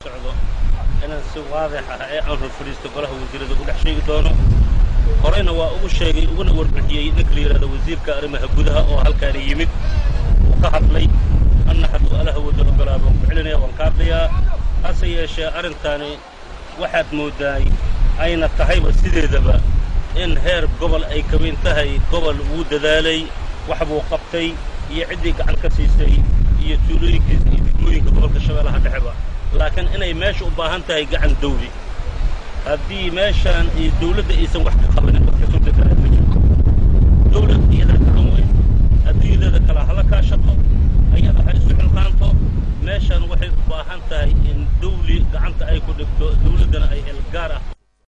socdo inaan si waadix ah ee aan rufuriisto golaha wasiirada ugu dhex sheegi doono horeyna waa ugu sheegay uguna warbixiyey ninka la yidhahdo wasiirka arrimaha gudaha oo halkaani yimid uu ka hadlay anna hadduu alaha wada ogolaado waan ku celinaya waan ka hadlayaa hase yeeshee arrintaani waxaad mooddaay ayna tahayba sideedaba in heer gobol ay ka weyn tahay gobol wuu dadaalay wax buu qabtay iyo ciddii gacan ka siisay iyo tuulooyinkiisa iyo degmooyinka gobolka shabeellaha dhexeba laakiin inay meesha u baahan tahay gacan dawli haddii meeshaan iyo dawladda aysan wax ka qabanin wax kasoo deganaa ma jirto dawlad iyada gacan weyn adduunyadeeda kale hala kaa shaqo ayada ha isu xilqaanto meeshaan waxay u baahan tahay in dawli gacanta ay ku dhigto